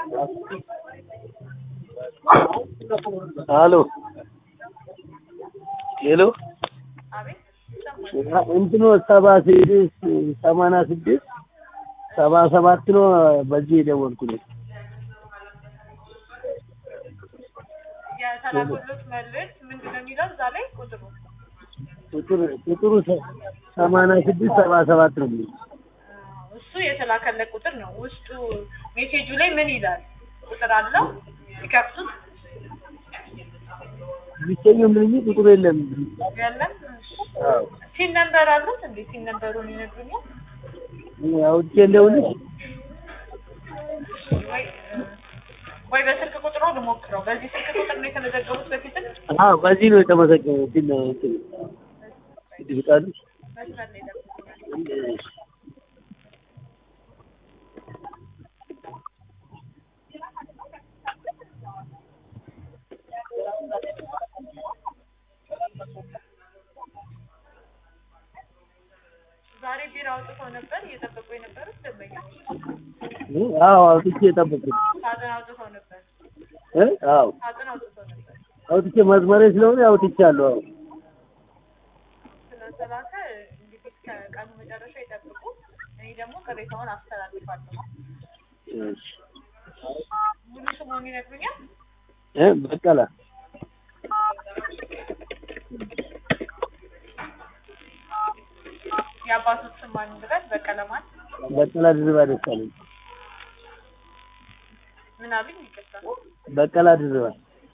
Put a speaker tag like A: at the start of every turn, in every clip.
A: ሄሎ ሄሎ
B: አቤት ይሰማል።
A: እንትኑ ሰባ ስድስት ሰማንያ ስድስት ሰባ ሰባት ነው። በዚህ የደወልኩት
B: የተላኩሎት መልእክት ምንድን ነው የሚለው እዛ ላይ ቁጥሩ
A: ቁጥር ቁጥሩ ሰ- ሰማንያ ስድስት ሰባ ሰባት ነው የሚለው
B: አዎ፣ እሱ የተላከለት ቁጥር ነው። ውስጡ ሜሴጁ ላይ ምን ይላል? ቁጥር አለው ሲከፍቱት
A: የሚገኘው ምን እንጂ ቁጥሩ የለም።
B: ያለም
A: አዎ
B: ሲን ነምበር አሉት እንዴ? ሲን ነምበሩን ይነግሩኛል
A: አውጥቼ እንደውልሽ
B: ወይ እ፣ ወይ በስልክ ቁጥሩ ልሞክረው። በዚህ ስልክ ቁጥር ነው የተመዘገቡት በፊትም
A: አዎ በዚህ ነው የተመሰገነው። እንትን ነው እንትን ይፍቃሉ
B: መስመር ላይ ደርሶኛል። ዛሬ ቢራ አውጥተው ነበር እየጠበቁ የነበሩት ደንበኞች
A: አዎ አውጥቼ የጠበኩት
B: ሳጥን አውጥተው ነበር።
A: እ አዎ
B: ሳጥን አውጥተው ነበር።
A: አውጥቼ መስመሬ ስለሆነ አውጥቻለሁ። አዎ
B: ስለተላከ እንግዲህ ከቀኑ መጨረሻ ይጠብቁ። እኔ ደግሞ ቅሬታውን አስተላልፋለሁ።
A: እሺ
B: ሙሉ ስሙን ይነግሩኛል?
A: እ በቀላ
B: የአባቶች ስም ማን ብለን በቀለማት
A: በቀላ ድርባ ደሳለኝ
B: ምን አሉኝ? ይቅርታ
A: በቀላ ድርባ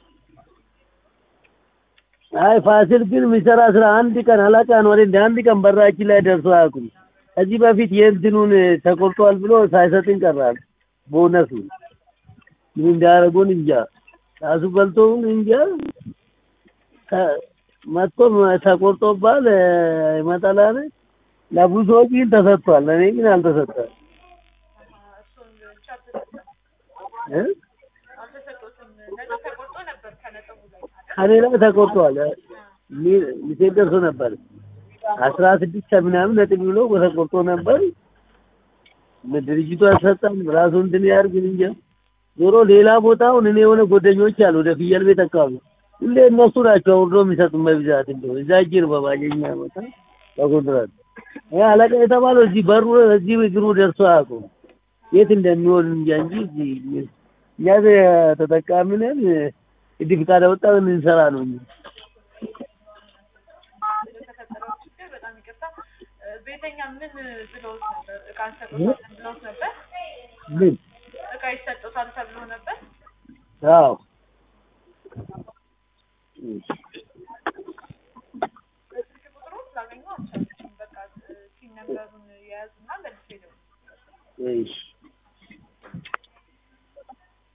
A: አይ ፋሲል ግን የሚሰራ ስራ አንድ ቀን አላቃ ነው እንደ አንድ ቀን በራችን ላይ ደርሶ አያውቁም። ከዚህ በፊት የእንትኑን ተቆርጧል ብሎ ሳይሰጥን ቀራል። ቦነሱ ምን እንዳያደርጉን እንጃ። ራሱ በልቶውን እንጃ። ተ- መጥቶ ተቆርጦባል ይመጣል አለ። ለብዙ ሰዎች ግን ተሰጥቷል። እኔ ግን አልተሰጠም
B: እሱን ብቻ አልተሰጠም
A: እ
B: አልተሰጡትም። ነጥብ ተቆርጦ ነበር ከነጥቡ ላይ
A: ከኔ ላይ ተቆርጧል። ሚሴ ደርሶ ነበር አስራ ስድስት ምናምን ነጥብ ብሎ ተቆርጦ ነበር። ድርጅቱ አልሰጠም። ራሱ እንትን ያድርግ እንጃ። ዞሮ ሌላ ቦታውን እኔ የሆነ ጓደኞች አሉ ወደ ፍየል ቤት አካባቢ ሁሌ እነሱ ናቸው አውርዶ የሚሰጡን በብዛት እንደው እዛ እጅ ነው በባጀኛ ቦታ በኮንትራት ይሄ አለቃ የተባለው እዚህ በሩ እዚህ እግሩ ደርሶ አያውቁም። የት እንደሚሆን እንጃ እንጂ እዚህ እኛ ተጠቃሚ ነን። እንዲህ ፍቃድ አወጣን እንሰራ ነው እንጂ
B: ለተፈጠረው ችግር በጣም ይቅርታ። እ፣ ቤተኛ ምን ብለውት ነበር? እቃ እንሰጦታለን ብለውት ነበር?
A: ምን
B: እቃ ይሰጡታል ተብሎ ነበር?
A: አዎ
B: በስልክ ቁጥሩ ላገኘው አልቻልኩም። በቃ እ፣ ሲን ነምበሩን የያዙና መልስ ሄደው
A: እሺ